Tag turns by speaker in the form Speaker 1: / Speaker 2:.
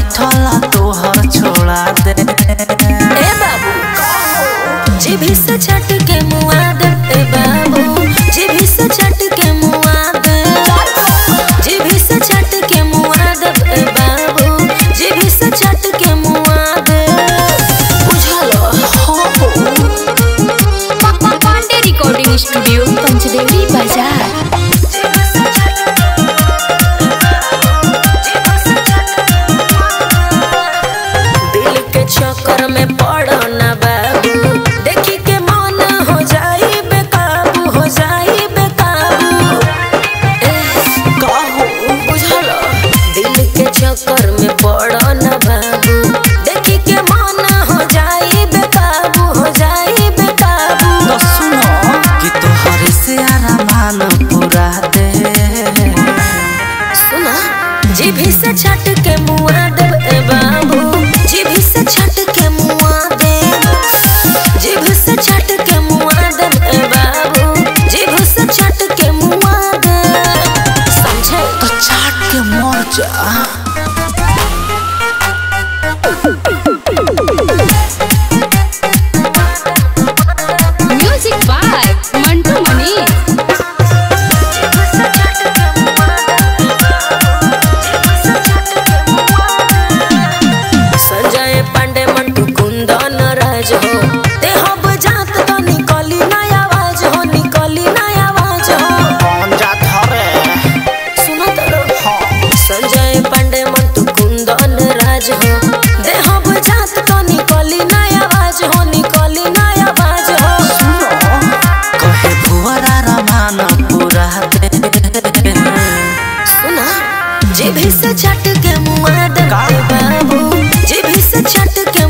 Speaker 1: ऐठल तोहर छोड़ा दे
Speaker 2: ए बाबू जीभी से छट के मुआ दे ए बाबू जीभी से छट के मुआ दे जीभी से छट के मुआ दे ए बाबू जीभी से छट के मुआ दे बुझल हो
Speaker 3: पांडे रिकॉर्डिंग स्टूडियो पंचदेवी बाजार
Speaker 2: दिल के चक्कर में पड़ो ना बाबू देखी के मन हो जाई बेकाबू हो जाई बेकाबू ए, कहू बुझल दिल के चक्कर में पड़ो ना बाबू देखी के मन हो जाई बेकाबू हो जाई बेकाबू
Speaker 1: तो सुनो कि तोहर से आरामान पूरा दे
Speaker 2: सुना जीभी से छट के मुआ दे ए बाबू जीभी से छट के मुआ दे जीभ से छट के मुआ दे ए बाबू जीभ से छट के मुआ दे समझे
Speaker 1: तो चाट के मर जा
Speaker 3: म्यूजिक बाय मंटू मनीष
Speaker 2: संजय पांडे मंटू कुंदन राज हो ते हब जात तो निकली ना आवाज हो निकली ना आवाज हो
Speaker 1: कौन जा धरे
Speaker 2: सुनो तो संजय पांडे मंटू कुंदन राज हो देह बुझात तो निकली ना आवाज हो निकली ना आवाज हो
Speaker 1: सुनो कहे भुवरा रमान पूरा दे
Speaker 2: सुना जीभी से छट के मुआ दे बाबू जीभी से छट के